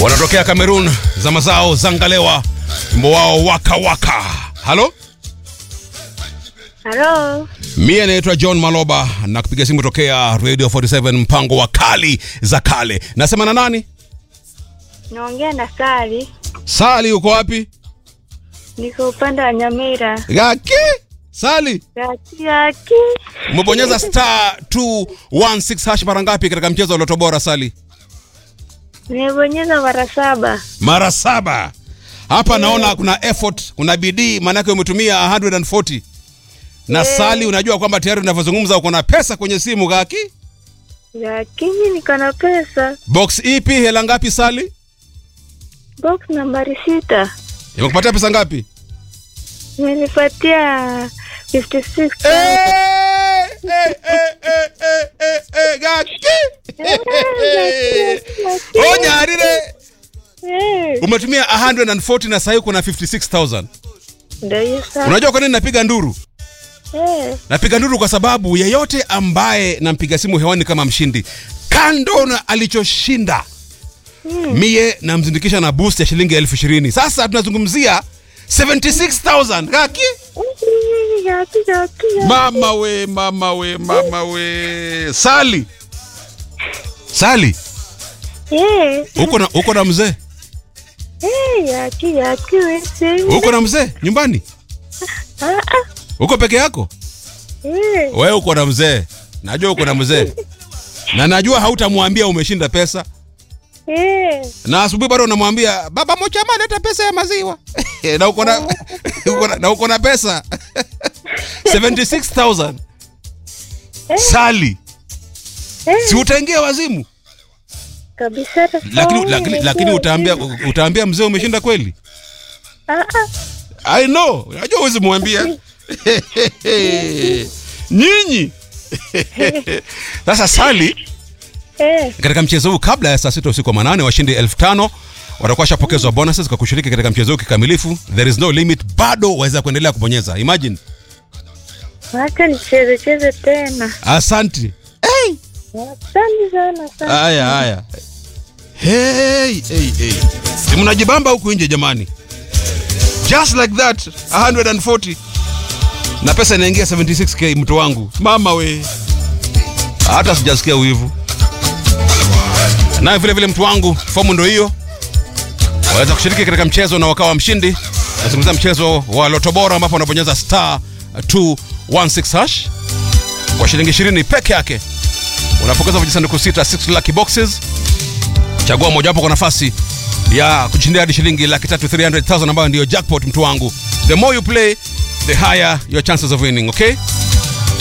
wanatokea Cameroon, zama zao zangalewa, wimbo wao waka waka. Halo, Halo, mie naitwa John Maloba na kupiga simu tokea Radio 47 mpango wa kali za kale. Nasema na nani? naongea na Sali, Sali, uko wapi? niko upande wa Nyamira. Gaki Sali, Yaki yaki, umebonyeza star 216 hash mara ngapi katika mchezo wa Loto Bora Sali? nimebonyeza mara saba. Mara saba. Hapa naona kuna effort, kuna bidii, maanake umetumia 140 na Sali, unajua kwamba tayari unavyozungumza uko na pesa kwenye simu Gaki. Lakini niko na pesa. Box ipi? Hela ngapi Sali? Box nambari sita Imekupatia pesa ngapi? imenipatia 56 Eh, eh, eh, eh, eh, eh, eh, Gaki. Onya arire. Eh, Umetumia 140 na sasa kuna 56000. ndio hiyo sasa. Unajua kwa nini napiga nduru? Eh, Napiga nduru kwa sababu yeyote ambaye nampiga simu hewani kama mshindi, kando na alichoshinda, mie namzindikisha na boost ya shilingi elfu ishirini. Sasa tunazungumzia 76000 Gaki. yaki yaki yaki. Mama we, mama we, mama we. Sali, Sali, Eh, uko na uko na mzee, eh, yaki yaki wewe. uko na mzee nyumbani, Ah ah. uko peke yako? Eh, Wewe uko na mzee, najua uko na mzee na najua hautamwambia umeshinda pesa eh. na asubuhi bado unamwambia baba Mochama leta pesa ya maziwa na uko na uko na- na uko na pesa 76000 Sali, Eh, si utaingia wazimu? kabisa. Lakini lakini lakini utaambia utaambia mzee umeshinda kweli? Ah ah. I know, unajua huwezi mwambia nyinyi. Sasa Sali, Eh, katika mchezo huu kabla ya saa sita usiku wa manane washindi elfu tano watakuwa washapokezwa bonuses kwa kushiriki katika mchezo huu kikamilifu. There is no limit, bado waweza kuendelea kubonyeza. Imagine. wacha nicheze cheze tena. Asanti. Hey. Asante sana sana. Haya haya. Hey, hey, hey. Si mnajibamba huku nje jamani. Just like that 140 na pesa inaingia 76k mtu wangu. Mama we. Hata sijasikia wivu. Naye vile vile mtu wangu, fomu ndio hiyo. Waweza kushiriki katika mchezo na wakawa mshindi. Nazungumzia mchezo wa Loto Bora ambapo unabonyeza star 216 hash kwa shilingi 20 peke yake unapokeza vijisanduku sita 6 lucky boxes chagua mojawapo kwa nafasi ya kushindia hadi shilingi laki tatu 300000 ambayo ndiyo jackpot mtu wangu the more you play the higher your chances of winning okay